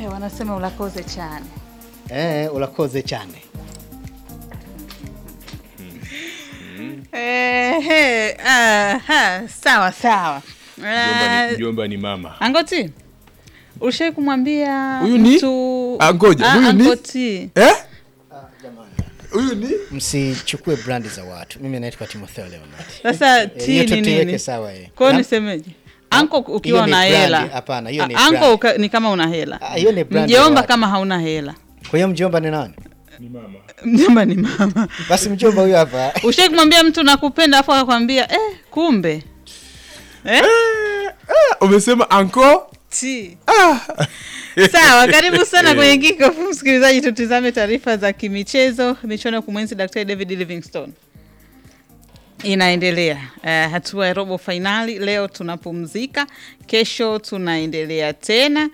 Eh, wanasema ulakoze chane. Eh, ulakoze chane. Eh, eh, aha, sawa sawa. Mjomba ni, Eh, mjomba ni mama. Angoti, ushai kumwambia Huyu ni? mtu Ah, ngoja, Ah, huyu ni? Angoti. Eh? Huyu ni? Msichukue brandi za watu. Mimi naitwa Timotheo Leonard. Sasa Eh, T hiyo ni tuiweke nini? sawa eh. Kwa hiyo Na- nisemeje? Anko ukiwa Hiyo ni una brand, hela. hapana, hiyo ni Ah, Anko brand. uka- ni kama una hela. Ah, hiyo ni brand ya Mjomba watu. kama hauna hela. Kwa hiyo mjomba ni nani? Ni mama. Mjomba ni mama. Basi mjomba huyo hapa. Ushai kumwambia mtu nakupenda afu akakwambia eh, kumbe. Eh? Ah, umesema anko? T. Sawa, karibu sana kwenye Kickoff msikilizaji, tutizame taarifa za kimichezo. Michuano ya kumwenzi Daktari David Livingstone inaendelea. Uh, hatua ya robo fainali leo tunapumzika, kesho tunaendelea tena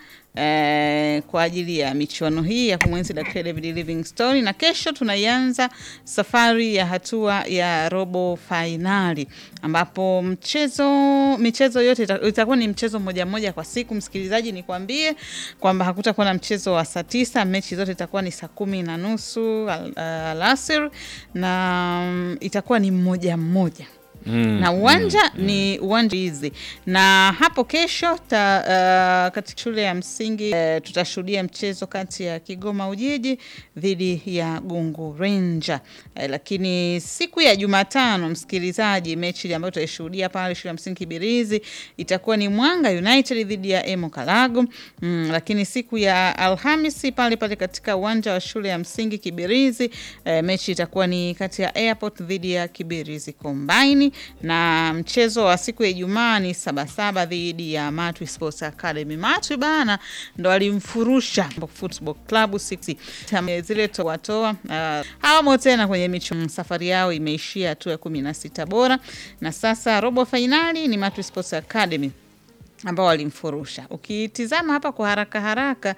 uh, kwa ajili ya michuano hii ya kumwenzi Daktari David Livingstone, na kesho tunaianza safari ya hatua ya robo fainali ambapo mchezo michezo yote ita- itakuwa ni mchezo mmoja mmoja kwa siku. Msikilizaji, nikwambie kwamba hakutakuwa na mchezo wa saa tisa. Mechi zote itakuwa ni saa kumi na nusu al- alasiri na mm, itakuwa ni mmoja mmoja Mm, na uwanja ni uwanja hizi na hapo kesho ta, uh, katika shule ya msingi uh, tutashuhudia mchezo kati ya Kigoma Ujiji dhidi ya Gungu Ranger. Uh, lakini siku ya Jumatano, msikilizaji, mechi ambayo tutaishuhudia pale shule ya msingi Kibirizi itakuwa ni Mwanga United dhidi ya Emo Kalago. Mm, lakini siku ya Alhamisi pale pale katika uwanja wa shule ya msingi Kibirizi eh, mechi itakuwa ni kati ya Airport dhidi ya Kibirizi Combine, na mchezo wa siku ya Ijumaa ni Sabasaba dhidi ya Matwi Sports Academy. Matwi bana ndo alimfurusha Football Club 6 Tam- zile toatoa uh, hawamo tena kwenye michuano. Safari yao imeishia hatua ya kumi na sita bora, na sasa robo fainali ni Matwi Sports Academy ambao walimfurusha. Ukitizama hapa kwa haraka haraka,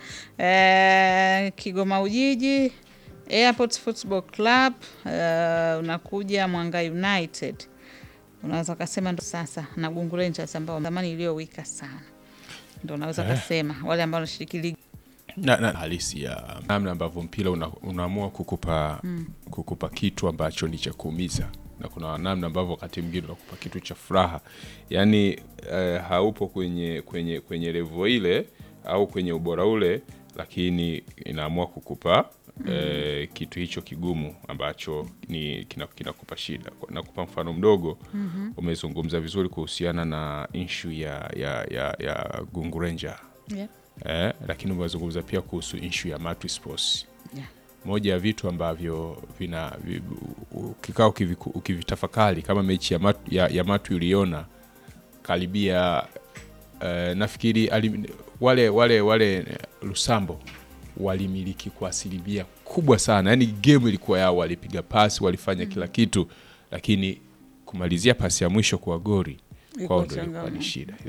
eh, Kigoma Ujiji, Airport Football Club, eh, unakuja Mwanga United, unaweza ukasema ndo sasa na Gungu Rangers ambao zamani iliyowika sana, ndo unaweza ukasema wale ambao wanashiriki ligi na, na halisi ya namna ambavyo mpira una, unaamua kukupa kukupa kitu ambacho ni cha kuumiza na kuna namna ambavyo wakati mwingine unakupa kitu cha furaha yaani eh, haupo kwenye kwenye kwenye levo ile au kwenye ubora ule lakini inaamua kukupa eh, kitu hicho kigumu ambacho ni kina- kinakupa shida nakupa mfano mdogo umezungumza vizuri kuhusiana na inshu ya, ya, ya, ya gungu ranger yeah. eh, lakini umezungumza pia kuhusu inshu ya Matwi Sports. Yeah. Moja ya vitu ambavyo vina vi- ukikaa ukiviku- ukivitafakari kama mechi ya, mat, ya, ya Matwi uliona karibia eh, nafikiri alim, wale wale wale eh, Lusambo walimiliki kwa asilimia kubwa sana, yaani game ilikuwa yao, walipiga pasi, walifanya kila kitu, lakini kumalizia pasi ya mwisho kwa gori kwao Ilikuwa ndo ilikuwa ni changamoto. shida.